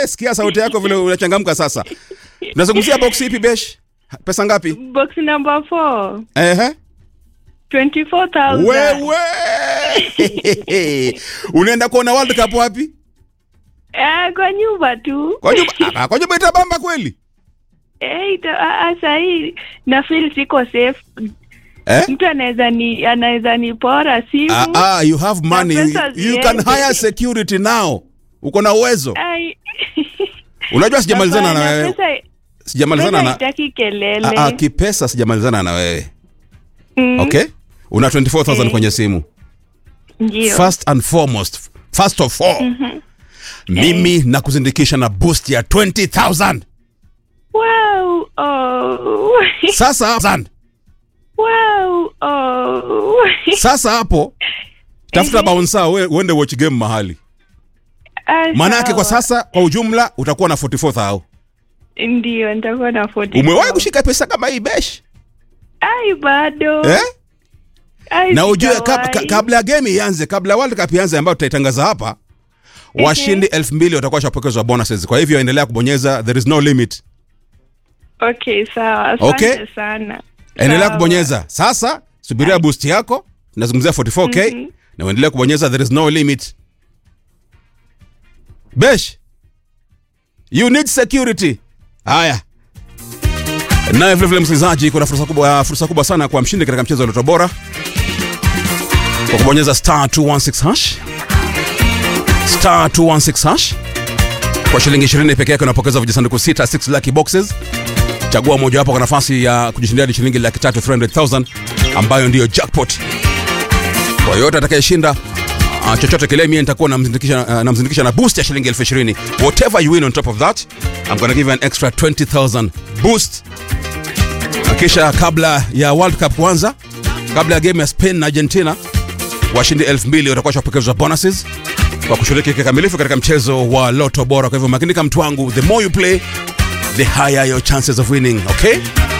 sikia sauti yako vile unachangamka sasa. Tunazungumzia box ipi besh? Pesa ngapi? Box number 4. Ehe. 24,000. Wewe. Unaenda kuona World Cup wapi? Eh, kwa nyumba tu. Kwa nyumba, ah, kwa nyumba itabamba kweli? Eh, ita- ah, ah, sahi na feel siko safe. Eh? Mtu anaweza ni anaweza nipora simu. Ah, ah, you have money. Na You, pesa you can ziende. hire security now. Uko na uwezo. Ai. Unajua sijamalizana na Hapana, wewe. Pesa, Sijamalizana pesa na haitaki kelele. ah, ah, kipesa sijamalizana na wewe. Mm, Okay? Una 24,000 Eh. kwenye simu. Ndio. First and foremost, first of all. Mimi nakuzindikisha na boost ya 20,000. Wow. Oh. Sasa zan. wow. Oh. Sasa hapo tafuta bouncer we- uende watch game mahali. Ah, Maana yake kwa sawa. sasa kwa ujumla utakuwa na 44,000. Ndio, nitakuwa na 40. Umewahi kushika pesa kama hii besh? Ai, bado. Eh? Ai, na ujue kab, sijawahi. ka, kabla ya game ianze, kabla ya World Cup ianze ambayo tutaitangaza hapa, washindi elfu mbili watakuwa washapokezwa bonuses. Kwa hivyo endelea kubonyeza, there is no limit. Okay, sawa. Asante Okay. sana. Endelea Sawa. kubonyeza. Sasa subiria boost yako, nazungumzia 44k na uendelea kubonyeza, there is no limit. Besh, you need security. Haya, naye vile vile msikilizaji, kuna fursa kubwa, fursa kubwa sana kwa mshindi katika mchezo wa Loto Bora kwa kubonyeza star 216 hash star 216 hash kwa shilingi 20 peke yake unapokeza vijisanduku sita 6 lucky boxes chagua mojawapo kwa nafasi ya kujishindia hadi shilingi laki tatu 300,000 ambayo ndiyo jackpot kwa yoyote atakayeshinda uh, chochote kile mie nitakuwa namzindikisha uh, namzindikisha na boost ya shilingi elfu ishirini whatever you win on top of that I'm gonna give you an extra 20,000 boost Na kisha kabla ya World Cup kuanza kabla ya game ya Spain na Argentina washindi 2000 watakuwa shapokezwa bonuses kwa kushiriki kikamilifu katika mchezo wa Loto Bora. Kwa hivyo makinika, mtu wangu, the more you play the higher your chances of winning. Okay,